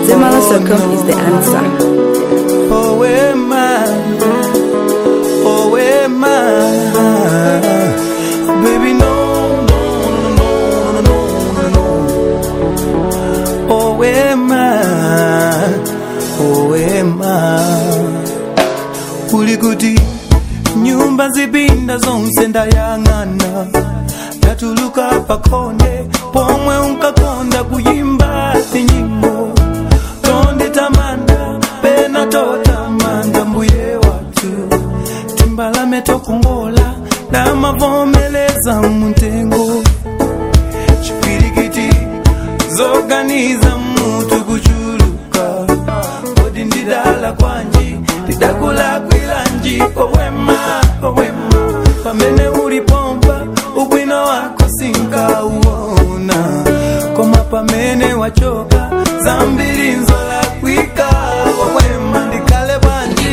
Zemala Circle is the answer. Oh, Emma. Oh, Emma. Baby, no, no, no, no, no, no. Oh, Emma. Oh, Emma. Ulikuti nyumba zipinda zonse ndayang'ana ndatuluka pakonde pomwe unkakonda kuyimba tinyimbo tonde tamanda pena totamanda mbuye watu timbalame tokongola ndamavomeleza muntengo chipirikiti zoganiza mutu kuchuluka kodi ndidala kwanji ndidakula kwilanji owema owema pamene ulipompa ubwino wako sinkauona koma pamene wachoka zambiri nzola kwika owema ndikale bwanji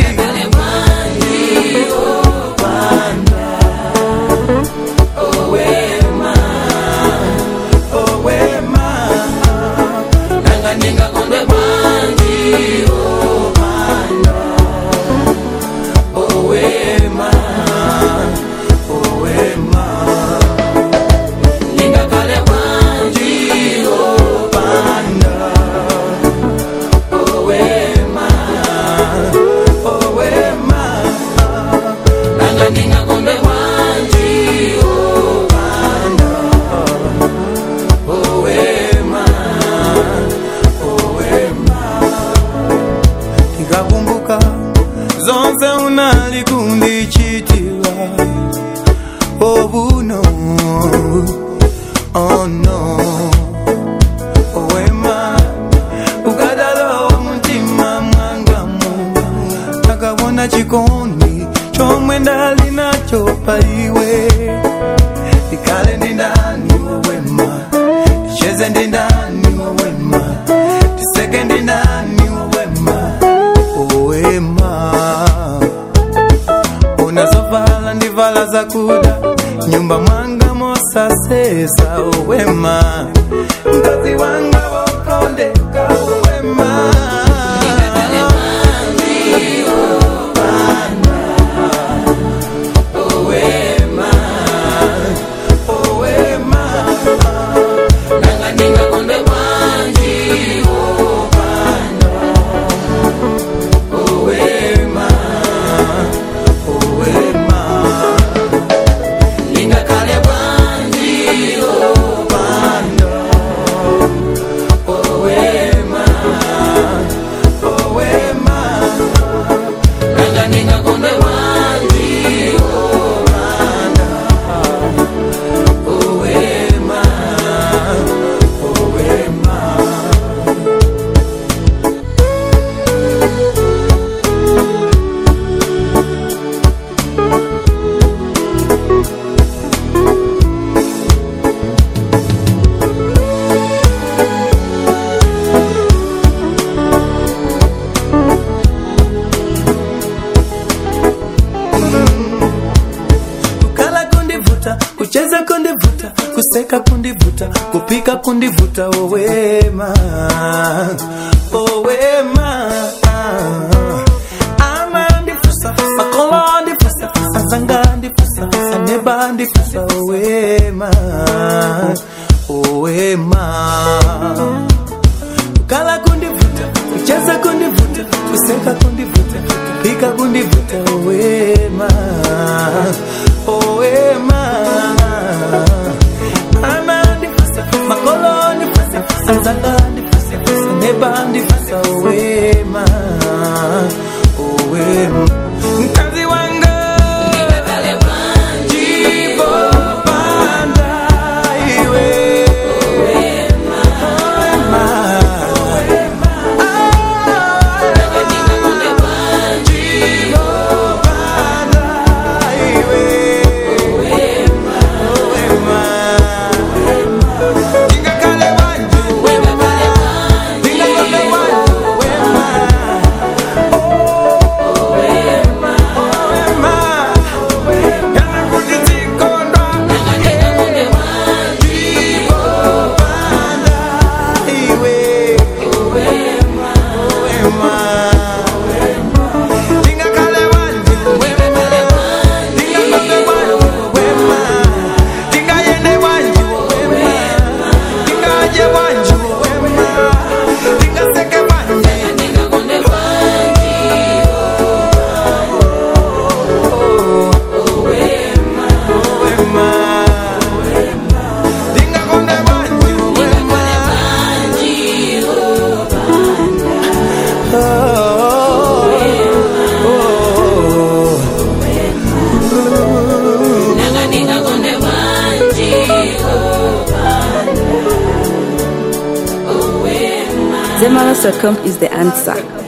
owema nanga ndingakondwe bwanji owema owema ningakale bwanji opanda owema owema nanga ndingakondwe bwanji opanda owema owema tikakumbuka zonse unalikundichitira obuno oh no owema ukadalowa mutima mwangamu akabona chikondi chomwe ndali nacho paiwe ikale ndi ndani owema ticheze ndi ndani owema tiseke ndi ndani owema owema unazovala ndivala zakuda nyumba mwanga mosasesa owema mkazi wanga wokondeka owema owema owema nanga ndingakonde bwanji opanda owema owema lingakale bwanji opanda owema owema nanga ndingakonde bwanji opanda owema owema kukala kundivuta kucheza kundivuta kuseka kundivuta kupika kundivuta owema owema ama ndifusa makolo ndifusa azanga ndifusa aneba ndifusa owema owema kukala kundivuta kucheza kundivuta kuseka kundivuta kupika kundivuta owema owema ama ndifusa makolo ndifusa anzanga ndifusa neba ndifusa owema owema mkazi wanga jibo panda iwe owema Wema. Zemalas.com is the answer.